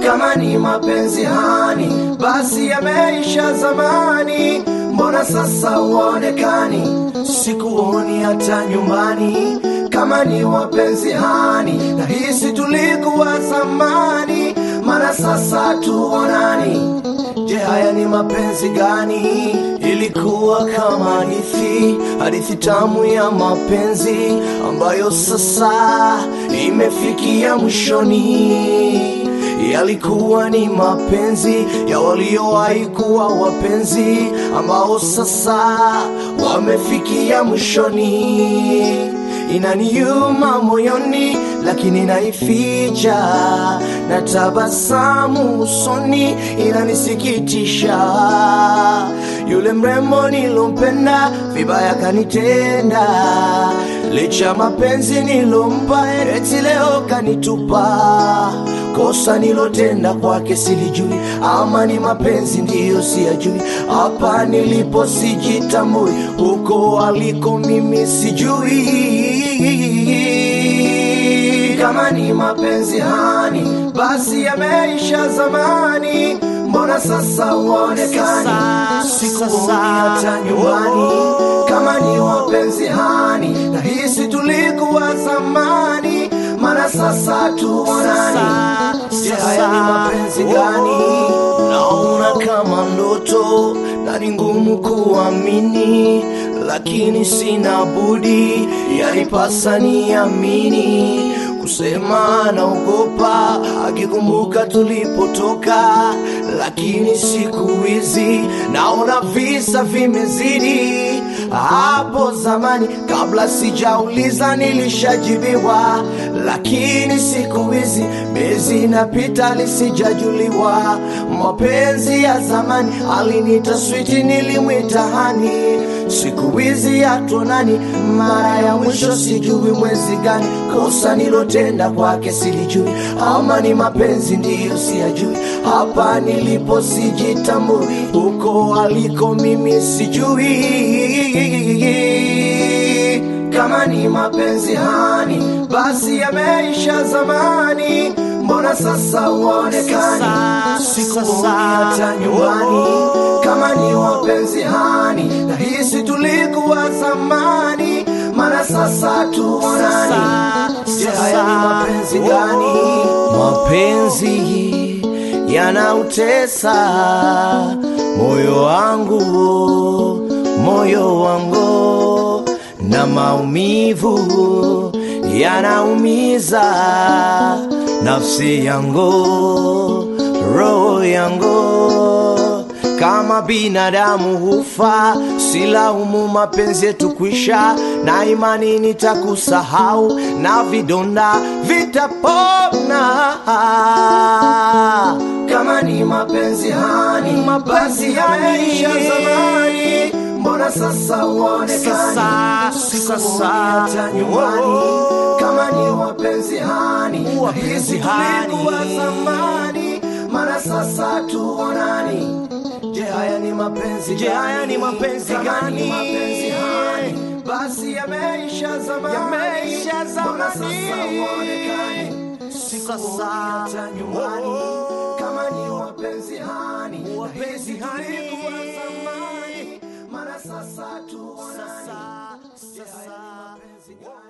kama ni mapenzi hani, basi yameisha zamani. Mbona sasa uonekani? Sikuoni hata nyumbani. Kama ni wapenzi hani, nahisi tulikuwa zamani, maana sasa tuonani. Je, haya ni mapenzi gani? Ilikuwa kama hadithi, hadithi tamu ya mapenzi ambayo sasa imefikia mwishoni. Yalikuwa ni mapenzi ya waliowahi kuwa wapenzi ambao sasa wamefikia mwishoni. Inaniuma moyoni, lakini naificha na tabasamu usoni, inanisikitisha. Yule mrembo nilompenda vibaya kanitenda, licha mapenzi nilompa, eti leo kanitupa. Kosa nilotenda kwake silijui, ama ni mapenzi ndiyo siyajui. Hapa nilipo sijitambui, huko aliko mimi sijui. Kama ni mapenzi hani, basi yameisha zamani. Mbona sasa uonekani? Sikuoni hata nyumbani. Kama ni wapenzi hani, nahisi tulikuwa zamani, maana sasa tuonani. Je, haya ni mapenzi gani? Naona kama ndoto na ni ngumu kuamini, lakini sina budi, yanipasa niamini. Kusema naogopa akikumbuka tulipotoka, lakini siku hizi naona visa vimezidi. Hapo zamani kabla sijauliza nilishajibiwa, lakini siku hizi miezi inapita lisijajuliwa. Mapenzi ya zamani alinita switi, nilimwita hani, siku hizi hatuonani. Mara ya mwisho sijui mwezi gani, kosa nilotenda kwake silijui, ama ni mapenzi ndiyo siyajui. Hapa nilipo sijitambui, huko aliko mimi sijui. Kama ni mapenzi hani, basi yameisha zamani. Mbona sasa uonekani? Sikuoni hata nyumbani. Kama ni wapenzi hani, nahisi tulikuwa zamani, maana sasa tuonani. Je, haya ni mapenzi gani? Mapenzi yanautesa moyo wangu, moyo wangu, na maumivu yanaumiza nafsi yangu, roho yangu. Kama binadamu hufa, silaumu mapenzi yetu kwisha, na imani nitakusahau na vidonda vitapona. Kama ni mapenzi hani, mapenzi yameisha zamani, mbona sasa uonekani? Sikuoni hata nyumbani. Kama ni wapenzi hani, nahisi tulikuwa zamani, maana sasa tuonani. Je, haya ni mapenzi Je, haya ni mapenzi Kama ni gani? mapenzi hani, basi yameisha zamani, Yameisha Mbona zamani. sasa uonekani? Sikuoni Sasa. hata nyumbani. Oh. Kama ni wapenzi hani, Wapenzi nahisi hani. tulikuwa zamani, maana sasa tuonani. Sasa, Je, haya ni sasa. mapenzi gani?